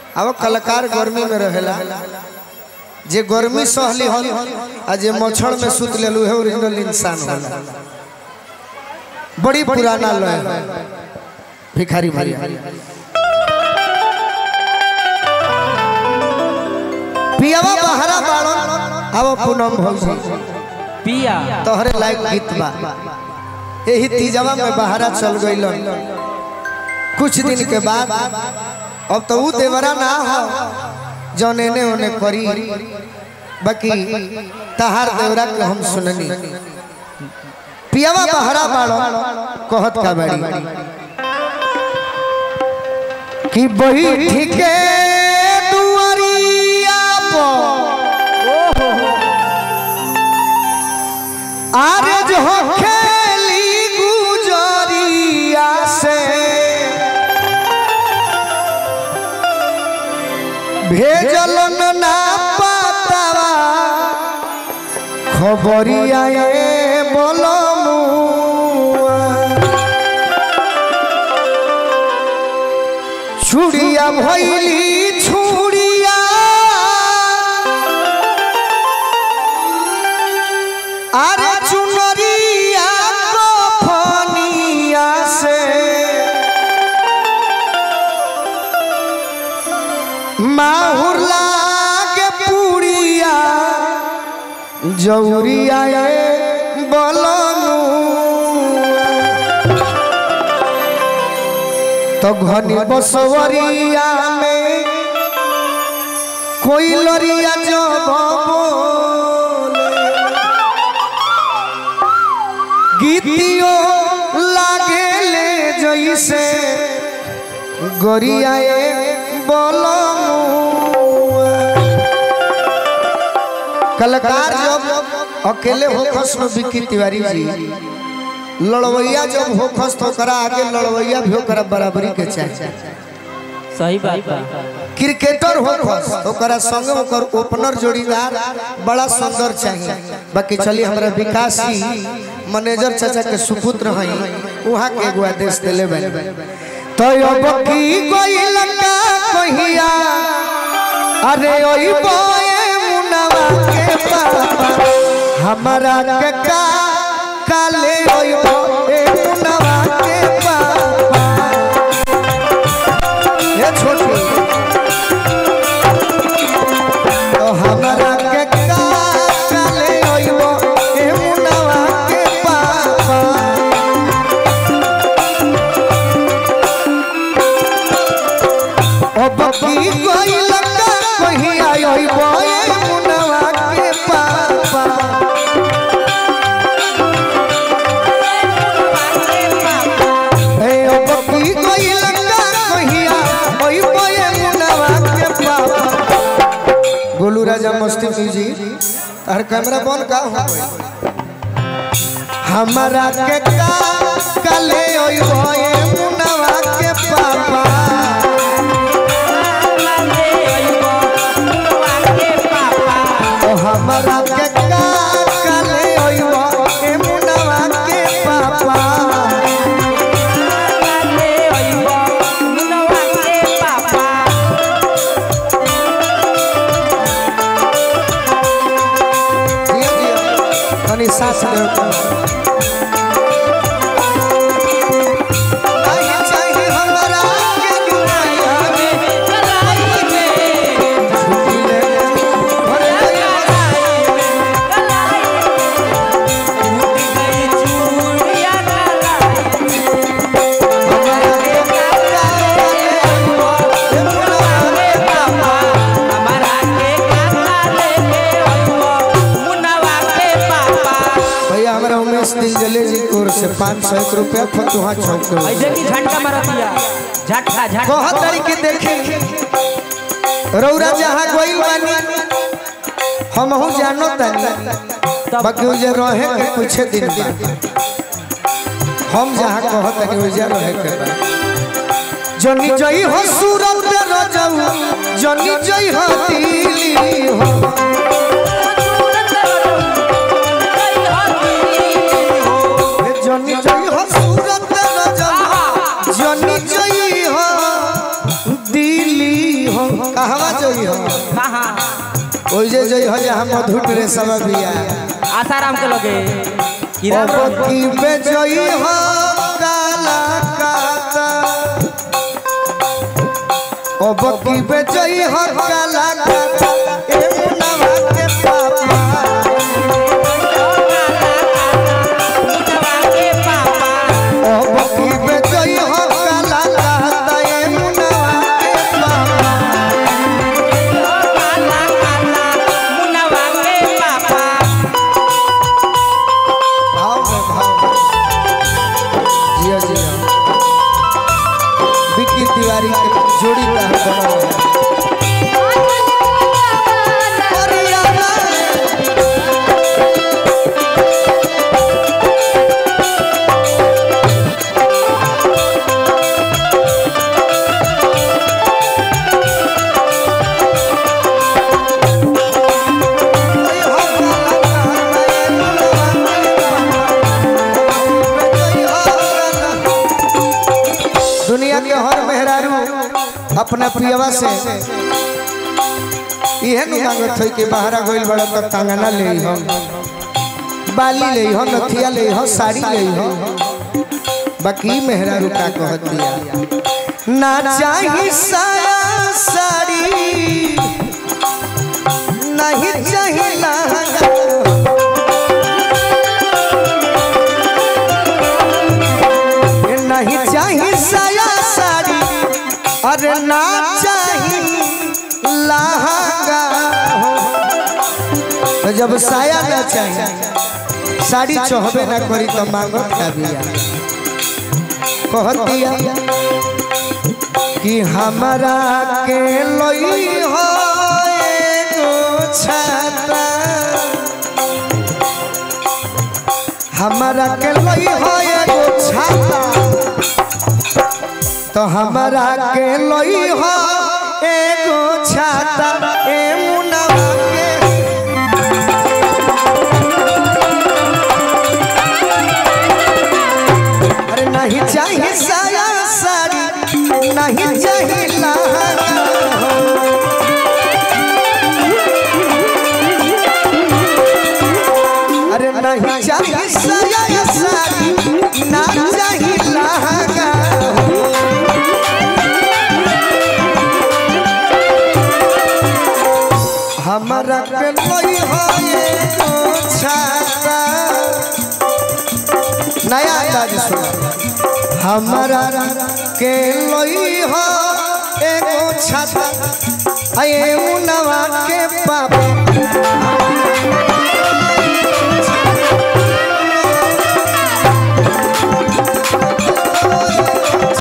अब कलाकार गर्मी में रहेला जे गर्मी सहली हल आ जे मच्छर में सुत लेलू है ओरिजिनल इंसान होला बड़ी पुराना लय है भिखारी भैया पियावा बहरा बाड़न अब पूनम भौजी पिया तोहरे लायक गीत बा यही तीजवा में बहरा चल गइलन कुछ दिन के बाद अब तो ऊ देवरा ना हो जौन एने ओने करी बाकी तहार देवरा के हम सुननी पियावा बहरा बाड़ो कहत का बाड़ी कि बही ठीके दुआरिया पर आरे जो खेली गुजरिया से भेजल ना पातावा खबरिया ए बोलमुआ छुड़िया भैली छुड़िया अरे चुनरिया कफनिया से माहुर लागे पुड़िया जौरिया ए बलनु तो घनी बसवरिया में कोई लरिया जब बोले गीतियो लागे ले जैसे गोरियाए बोलो कलाकार जब अकेले हो खस में विकी तिवारी जी लड़वैया जब हो खस तो करा आगे लड़वैया भी ओकरा बराबरी के चाहिए सही बात बा क्रिकेटर हो खस तो करा संगे ओकर ओपनर जोड़ीदार बड़ा सुंदर चाहिए बाकी चलिए हमरा विकास जी मैनेजर चाचा के सुपुत्र हैं वहाँ के एगो आदेश दिले बे तो अब की गइल का कहिया अरे ओई बोए मुनवा के पापा हमारा के का काले ओई बोए मुनवा के पापा ये छोटी तो हमारा के का काले ओइबो ए मुनवा के पापा ओ बकी कोई लगा कहीं आइबो ए मुनवा के पापा ए ओ बकी कोई लगा कहीं आइबो ए मुनवा के पापा गोलू राजा मस्ती म्यूजिक हर कैमरा बंद का हो हमारा के का कले ओई होए मुनवा के पापा ओ हमारा के का कले ओई होए मुनवा के पापा दिया दिया तनी सास दे आई चाहिए हमारा के दुनिया में छुट्टी ले भरे हमारा के का कले ओई होए मुनवा के पापा भैया हमारा उमेश दिल जले जी की ओर से पाँच सौ एक रुपया फतुहा चौक के ओर से। ऐसे की झटका मारतिया झटका झटका बहुत तरीके देखे रौरा जहाँ गइल बानी हमहू जानो तानी बाकी उजे रहे के कुछ दिन बाद हम जहाँ कहत तानी उजे रहे के बा जनी जई हो सूरत रजऊ जनी जई हो दिल्ली हो जनी जई हो सूरत रजऊ जनी जई हो दिल्ली हो कहवा जोई हो कहाँ ओइ जे जोई हो जहाँ मधुर रे सब बिया आसाराम के लगे किरण अब की बे जोई हो काला काता अब की बे जोई हो काला काता ए मुनवा के पापा अब की बे जोई हो काला काता ए मुनवा के पापा भाव में भाव में जिया जिया विक्की तिवारी के जोड़ी का बनाओ दुनिया के हर मेहरारू अपना पियवा से इहे नु मांगत होई कि बाहरा गइल बड़ा त कंगना ले हो बाली ले हो नथिया ले हो साड़ी ले हो बाकी मेहरारू का कहत दिया ना चाही साया साड़ी नहीं चाही लहंगा नहीं चाही साया साड़ी अरे ना चाही लहंगा तो जब साया ना चाही साड़ी चहबे ना करी तो मांगो क्या बिया कहत दिया कि हमारा के लई हो एगो छाता हमारा के लई हो एगो छाता तो हमारा के लई हो एगो छाता ए मुनवा के अरे नहीं चाहिए साया साड़ी नहीं चाहिए लहंगा अरे नहीं चाहिए साया साड़ी ना चाहिए लहंगा हमारा के लई हो एगो छाता नया अंदाज सुना हमारा के लई हो एगो छाता अये मुनवा के पापा